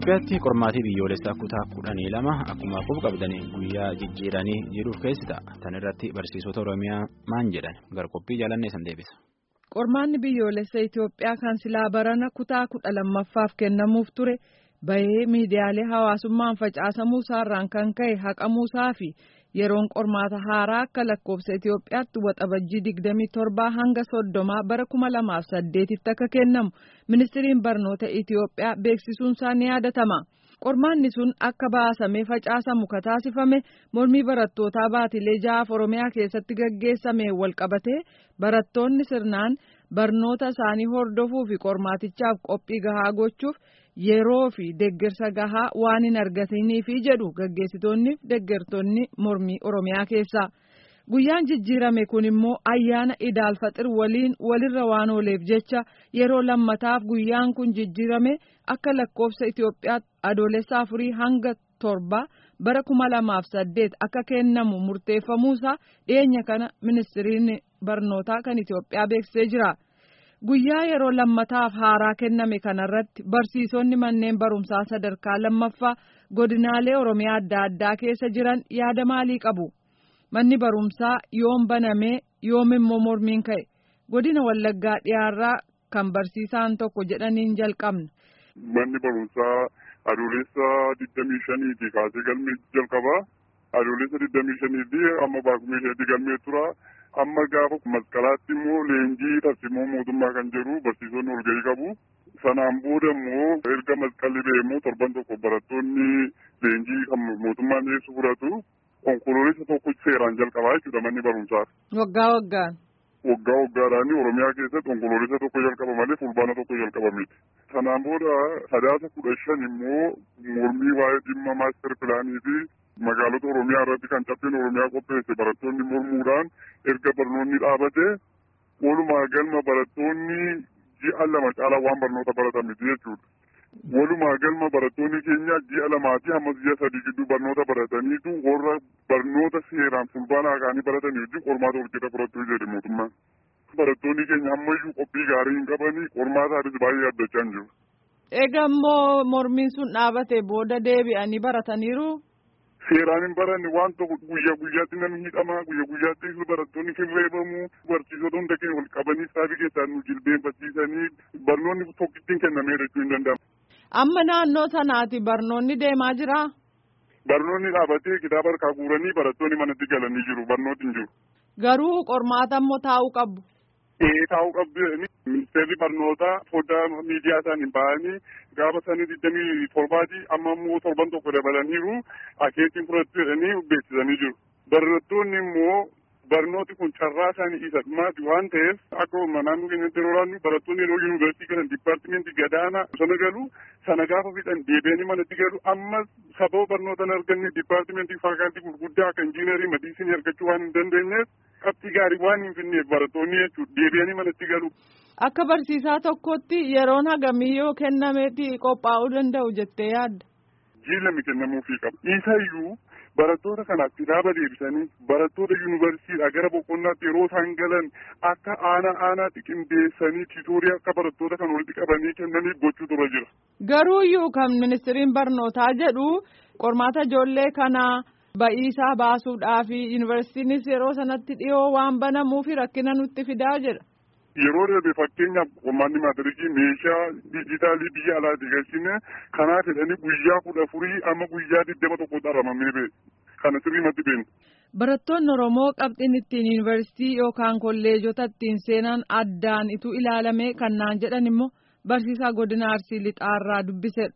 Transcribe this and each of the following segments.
Itoophiyaatti qormaatii biyyoolessaa kutaa kudhanii lama akkuma quba qabdanii guyyaa jijjiiranii jiruuf keessi ta'a. Tan irratti barsiisota Oromiyaa maan jedhan garqophii jaalannee san deebisa. Qormaanni biyyoolessa Itoophiyaa kan silaa barana kutaa kudha lammaffaaf kennamuuf ture bahee miidiyaalee hawaasummaan facaasamuu isaarraan kan ka'e haqamuusaa fi yeroon qormaata haaraa akka lakkoofsa Itoophiyaatti waxabajjii digdamii torbaa hanga soddomaa bara kuma lamaaf saddeetitti akka kennamu ministiriin barnoota Itoophiyaa beeksisuunsaa ni yaadatama. Qormaanni sun akka baasamee facaasamu kataasifame mormii barattootaa baatilee ja'aaf Oromiyaa keessatti gaggeessame walqabatee barattoonni sirnaan barnoota isaanii hordofuu fi qormaatichaaf qophii gahaa gochuuf yeroo fi deeggarsa gahaa waan hin argatiniifi jedhu gaggeessitoonni fi deeggartoonni mormii Oromiyaa keessaa. Guyyaan jijjiirame kun immoo ayyaana Idaal Faxir waliin walirra waan ooleef jecha yeroo lammataaf guyyaan kun jijjiirame akka lakkoofsa Itoophiyaatti adoolessa afurii hanga torba bara kuma lamaaf saddeet akka kennamu murteeffamuusaa dhiyeenya kana ministiriin barnootaa kan Itoophiyaa beeksisee jira. Guyyaa yeroo lammataaf haaraa kenname kanarratti barsiisonni manneen barumsaa sadarkaa lammaffaa godinaalee Oromiyaa adda addaa keessa jiran yaada maalii qabu? Manni barumsaa yoom banamee yoom immoo mormiin ka'e godina wallaggaa dhiyaarraa kan barsiisaan tokko jedhaniin jalqabna. Manni barumsaa adoolessa digdamii shaniiti kaasee galmee jalqabaa adoolessa digdamii shaniiti amma baakuma isheetti galmee tura amma gaafa masqalaatti immoo leenjii tarsiimoo mootummaa kan jedhu barsiisonni walgahii qabu. Sanaan booda immoo erga masqalli ba'e immoo torban tokko barattoonni leenjii kan mootummaan dhiyeessu fudhatu. Onkoloolessa tokko seeraan jalqabaa jechuudha manni barumsaa. Waggaa waggaan. Waggaa waggaadhaan Oromiyaa keessatti onkoloolessa tokko jalqaba malee fulbaana tokko jalqaba miti. Sanaan booda sadaasa kudha shan immoo mormii waa'ee dhimma maaster pilaanii fi magaalota Oromiyaa irratti kan caffeen Oromiyaa qopheesse barattoonni mormuudhaan erga barnoonni dhaabate walumaa galma barattoonni ji'a lama caalaa waan barnoota baratan miti jechuudha. Walumaa galma barattoonni keenya ji'a lamaatii hamma ji'a sadii gidduu barnoota barataniitu warra barnoota seeraan fulbaanaa kaanii baratanii wajjin qormaata walqixa fudhachuu jedhe mootummaan. Barattoonni keenya ammayyuu qophii gaarii hin qabanii qormaataanis baay'ee addachaa hin jiru. Egaa immoo mormiin sun dhaabate booda deebi'anii barataniiru. Seeraan hin baranne waan tokko guyyaa guyyaatti namni hidhama guyyaa guyyaatti barattoonni hirreebamu barsiisota hunda keenya wal qabanii saafii keessaan nu jilbeenfachiisanii barnoonni tokkittiin kennamee jechuu hin danda'amu. Amma naannoo sanaati barnoonni deemaa jiraa? Barnoonni dhaabatee kitaaba harkaa guuranii barattoonni manatti galanii jiru barnooti hin jiru. Garuu qormaata immoo taa'uu qabu. Ee taa'uu qabdu ministeerri barnootaa foddaa miidiyaa isaanii ba'anii gaafa sanii digdamii torbaati amma immoo torban tokko dabalaniiru akeetiin fudhatu jedhanii beeksisanii jiru. Barattoonni immoo barnooti kun carraa isaanii isa dhumaati waan ta'eef akka naannoo keenyatti yeroo laannu barattoonni yeroo yuunivarsiitii galan dipaartimentii gadaanaa sana galu sana gaafa fixan deebi'anii manatti galu ammas sababa barnoota hin arganne dipaartimentii faakaaltii gurguddaa akka injiinarii madiisinii argachuu waan hin dandeenyeef qabxii gaarii waan hin finneef barattoonni jechuudha deebi'anii manatti galu. Akka barsiisaa tokkotti yeroon hagamii yoo kennameeti qophaa'uu danda'u jettee yaadda. Jiilami kennamuufii qaba. Isayyuu barattoota kanaaf kitaaba deebisanii barattoota yuunivarsiitiidhaa gara boqonnaatti yeroo isaan galan akka aanaa aanaatti qindeessanii tiitoorii akka barattoota kan walitti qabanii kennanii gochuu dura jira. Garuu iyyuu kan ministiriin barnootaa jedhu qormaata ijoollee kanaa ba'iisaa baasuudhaa fi yuunivarsiitiinis yeroo sanatti dhiyoo waan banamuufi rakkina nutti fidaa jedha. Yeroo darbe fakkeenyaaf qormaanni maatirikii meeshaa dijitaalii biyya alaatti galchine kanaaf jedhanii guyyaa kudha afurii amma guyyaa digdama tokko dharamamee ba'e. Kana sirriimatti beekna. Barattoonni Oromoo qabxiin ittiin yuunivarsiitii yookaan kolleejota ittiin seenan addaan ituu ilaalame kan naan jedhan immoo barsiisaa godina Arsii Lixaarraa dubbisedha.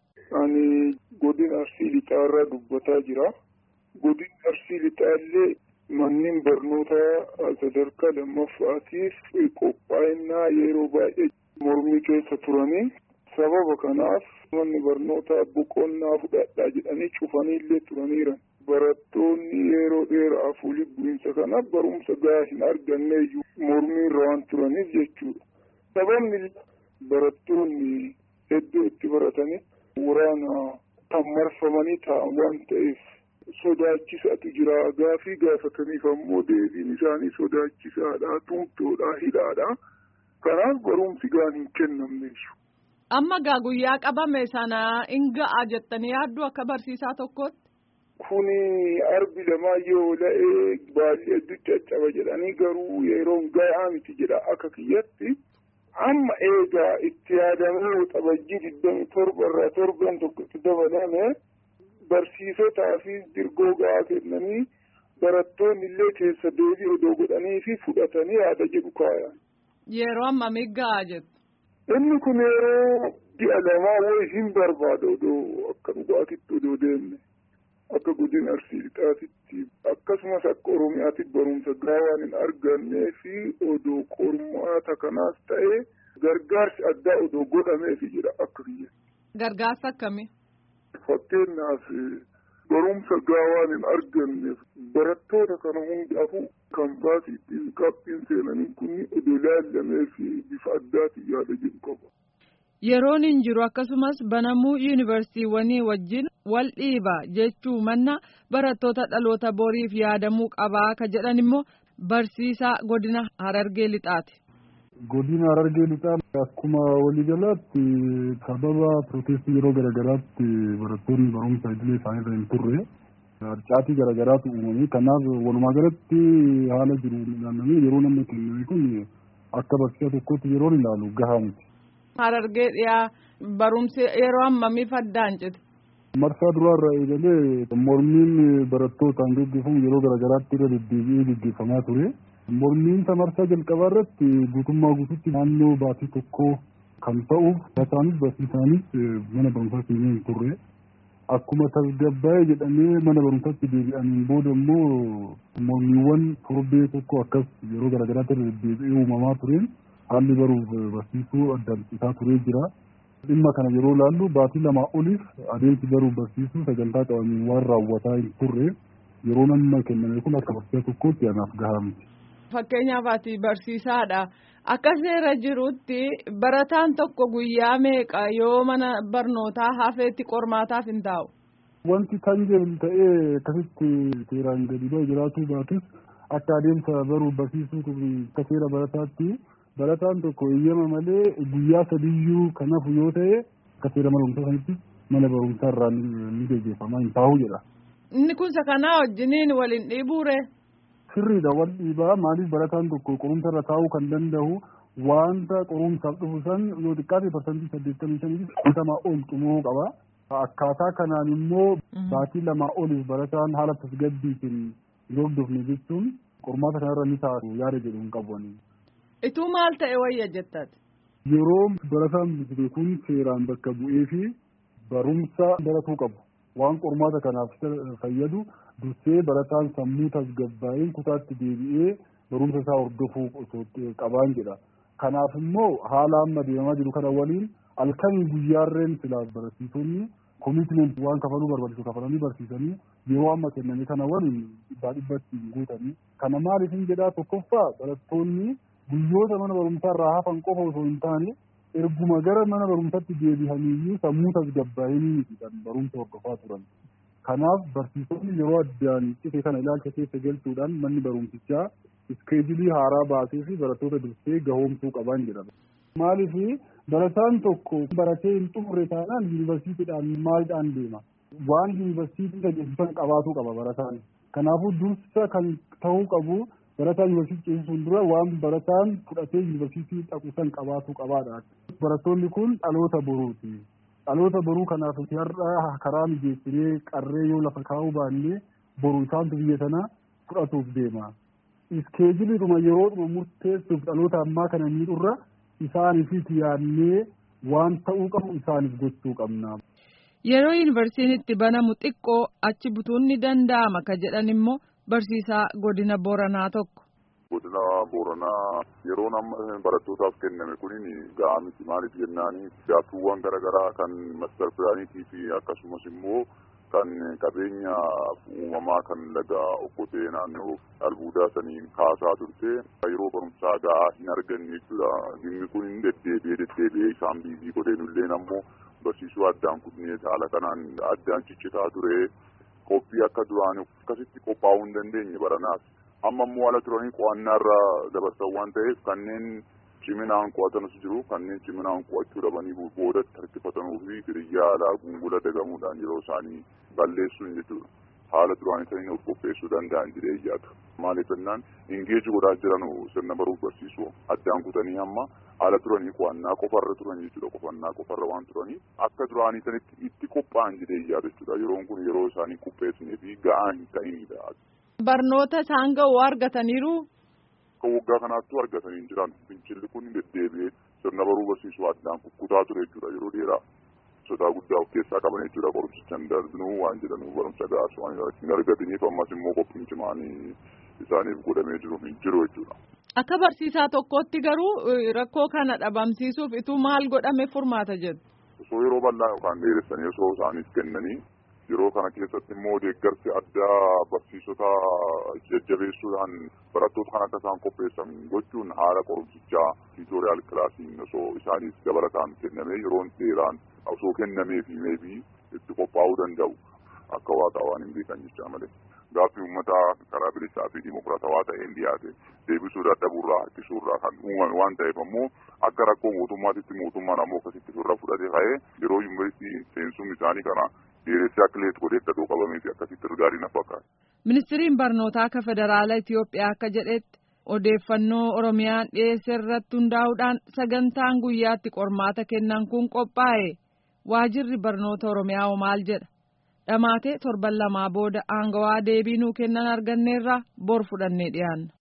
Ani godina Arsii Lixaarraa dubbataa jira. Godinni Arsii Lixaallee manneen barnootaa sadarkaa lammaffaatiif qophaa'inaa yeroo baay'ee mormii keessa turanii sababa kanaaf manni barnootaa boqonnaa fudhadhaa jedhanii cufaniillee turaniiran. Barattoonni yeroo dheeraaf waliin bu'iinsa kana barumsa gahaa hin arganne iyyuu mormii irra waan turaniif jechuudha. Sababni barattoonni iddoo itti baratanii waraana kan marfamanii taa'an waan ta'eef sodaachisaatu jira gaafii gaafataniif ammoo deebiin isaanii sodaachisaadha tumtoodha hidhaadha kanaaf barumsi gaan hin kennamne Amma gaa guyyaa qabame sana hin ga'a jettanii yaaddu akka barsiisaa tokkootti. Kuni arbi lamaa yoo la'ee baalli hedduu caccaba jedhanii garuu yeroon gahaa miti jedha akka kiyyatti. Amma eegaa itti yaadamee waxabajjii digdami torba irraa torban tokkotti dabalame barsiisotaa fi dirgoo gahaa kennanii barattoonni illee keessa deebii odoo godhanii fi fudhatanii yaada jedhu kaaya. Yeroo ammamii gahaa jettu. Inni kun yeroo ji'a lamaa wayii hin barbaadu odoo akka dhugaatitti odoo deemne. akka godina arsii lixaatitti akkasumas akka oromiyaatti barumsa gaawaan hin argannee fi odoo qormaata kanaas ta'e gargaarsi addaa odoo godhameefi jira akka biyya. Gargaarsa akkamii? Fakkeenyaaf barumsa gaawaan hin arganneef barattoota kana hundaafuu kaampaasiitiin qaaphiin seenanii kun odoo laallamee fi bifa addaatiin yaada jedhu qaba. Yeroon hin jiru akkasumas banamuu yuunivarsiiwwanii wajjin wal dhiiba jechuu manna barattoota dhaloota boriif yaadamuu qabaa ka jedhan immoo barsiisaa godina Harargee Lixaati. Godina Harargee Lixaa akkuma waliigalaatti sababa pirootestii yeroo garaagaraatti barattoonni barumsa idilee isaaniirra hin turre harcaatii garaagaraatu uumame kanaaf walumaa galatti haala jiru ilaalamee yeroo namni kenname kun akka barsiisaa tokkootti yeroo ilaalu gahaa miti. Harargee dhiyaa barumsi yeroo ammamii faddaan cite. Marsaa duraarraa eegalee mormiin barattootaan gaggeeffamu yeroo garaagaraatti irra deddeebi'ee gaggeeffamaa ture. Mormiin marsaa jalqabaa irratti guutummaa guututti naannoo baatii tokkoo kan ta'uuf barataanis barsiisaanis mana barumsaa seenee hin turre. Akkuma tasgabbaa'ee jedhamee mana barumsaatti deebi'aniin booda immoo mormiiwwan torbee tokko akkas yeroo garaagaraatti irra deddeebi'ee uumamaa tureen haalli baruuf barsiisuu addaan citaa turee jira. Dhimma kana yeroo laallu baatii lamaa oliif adeemsi baruuf barsiisuu sagantaa qabamee waan raawwataa hin turre yeroo nama kenname kun akka barsiisaa tokkootti anaaf gahaa miti. Fakkeenyaaf ati barsiisaadha. Akka seera jirutti barataan tokko guyyaa meeqa yoo mana barnootaa hafeetti qormaataaf hin taa'u. Wanti kan jedhu ta'ee akkasitti seeraan gadi ba'e jiraatuu baatus akka adeemsa baruuf barsiisuu akka seera barataatti barataan tokko eeyyama malee guyyaa sadiyyuu kan hafu yoo ta'e akka seera mana barumsaa sanitti mana barumsaa irraa ni gaggeeffamaa hin taa'u jedha. Inni kun kanaa wajjiniin waliin dhiibuure. Sirriidha wal dhiibaa maaliif barataan tokko qorumsa irra taa'uu kan danda'u wanta qorumsaaf dhufu san yoo xiqqaate parsantii saddeettamii shaniif shantamaa ol xumuruu qaba. Akkaataa kanaan immoo baatii lamaa oliif barataan haala tasgabbiitiin yoo hordofne jechuun qormaata kanarra ni taatu yaada jedhu hin qabu. Ituu maal ta'e wayya jettati? Yeroo barataan bisite kun seeraan bakka bu'ee fi barumsa baratuu qabu. Waan qormaata kanaaf fayyadu dursee barataan sammuu tasgabbaa'een kutaatti deebi'ee barumsa isaa hordofuu qabaan jedha. Kanaaf immoo haala amma deemaa jiru kana waliin halkanii guyyaarreen silaa barsiisonni komitimenti waan kafaluu barbaachisu kafalanii barsiisanii yeroo amma kenname kana waliin dhibbaa dhibbatti hin guutanii. Kana maaliif hin jedhaa tokkoffaa barattoonni guyyoota mana barumsaa irraa hafan qofa osoo hin taane erguma gara mana barumsaatti deebi'aniiyyuu sammuu tasgabbaa'anii miti kan barumsa hordofaa turan. Kanaaf barsiisonni yeroo addaan cite kana ilaalcha keessa galchuudhaan manni barumsichaa iskeejilii haaraa baasee fi barattoota dursee gahoomsuu qaban jedhama. Maaliif barataan tokko baratee hin xumurre taanaan yuunivarsiitiidhaan maaliidhaan deema. Waan yuunivarsiitii tajaajilatan qabaatuu qaba barataan. Kanaafuu dursa kan ta'uu qabu barataan yuunivarsiitii ceesisuun dura waan barataan fudhatee yuunivarsiitii dhaqu san qabaatuu qabaadha. Barattoonni kun dhaloota boruuti. Dhaloota boruu kanaaf har'a karaa mijeessinee qarree yoo lafa kaa'uu baannee boru isaantu biyya sana fudhatuuf deema. Iskeejiliidhuma yeroodhuma murteessuuf dhaloota ammaa kana miidhurra isaaniif yaadnee waan ta'uu qabu isaaniif gochuu qabna. Yeroo yuunivarsiitiin itti banamu xiqqoo achi butuun ni danda'ama ka jedhan immoo barsiisaa godina Booranaa tokko. Godina Booranaa yeroo amma barattootaaf kenname kunin ga'aa miti maaliif jennaani gaaffiiwwan garaagaraa kan mastar pilaaniitii fi akkasumas immoo kan qabeenya uumamaa kan laga okkotee naannoo albuudaa saniin kaasaa turte yeroo barumsaa ga'aa hin arganne jechuudha. Dhimmi kun hin deddeebi'ee deddeebi'ee isaan biizii godheenulleen ammoo barsiisuu addaan kunnee haala kanaan addaan ciccitaa ture qophii akka duraan akkasitti qophaa'uu hin dandeenye baranaaf. Amma immoo haala turanii qo'annaa irra dabarsan waan ta'eef kanneen ciminaan qo'atanis jiru kanneen ciminaan qo'achuu dhabanii boodatti harkifatanuu fi hiriyyaa alaa gungula dagamuudhaan yeroo isaanii balleessuun jechuudha. Haala duraan isaanii of qopheessuu danda'an jedhee yaadu. Maaliif jennaan ingeeji godhaa jiran sirna baruuf barsiisuu addaan kutanii hamma haala turanii qo'annaa qofarra turan jechuudha qofannaa qofarra waan turanii akka duraanii sanitti itti qophaa'an jedhee yaadu jechuudha yeroon kun yeroo isaanii qopheessinee fi ga'aa hin ta'inidha. Barnoota isaan ga'u argataniiru. Akka waggaa kanaattuu argatanii hin jiran fincilli kun deddeebi'ee sirna baruu barsiisuu addaan kukkutaa ture jechuudha yeroo dheeraa. sodaa guddaa of keessaa qaban jechuudha qorumsicha hin darbinuu waan jedhanuu barumsa gaasa waan hin argataniif ammas immoo qophiin cimaanii isaaniif godhamee jiru hin jiru jechuudha. Akka barsiisaa tokkotti garuu rakkoo kana dhabamsiisuuf ituu maal godhame furmaata jedhu. Osoo yeroo bal'aa yookaan dheeressanii osoo isaaniif kennanii yeroo kana keessatti immoo deeggarsi addaa barsiisota jajjabeessuudhaan barattoota kan akka isaan qopheessan gochuun haala qorumsichaa tiitooriyaal kilaasiin osoo isaaniif dabalataan kennamee yeroon dheeraan osoo kennamee fi meebii itti qophaa'uu danda'u akka waaqaa waan hin beekan jechaa malee. Gaaffii uummataa karaa bilisaa fi dimokiraatawaa ta'een dhiyaate deebisuu dadhabuurraa harkisuurraa kan uumame waan ta'eef ammoo akka rakkoo mootummaatitti mootummaan ammoo akkasitti firra fudhate ka'ee yeroo yuunivarsiitii seensumni isaanii kana dheeressee akka leet godhee gadoo qabamee fi akkasitti gaarii na fakkaata. Ministiriin barnootaa akka federaala Itoophiyaa akka jedhetti odeeffannoo Oromiyaan dhiyeesse irratti hundaa'uudhaan sagantaan guyyaatti qormaata kennan kun qophaa'e waajirri barnoota Oromiyaa maal jedha. Dhamaatee torban lamaa booda aangawaa deebii nuu kennan arganneerra bor fudhannee dhiyaanna.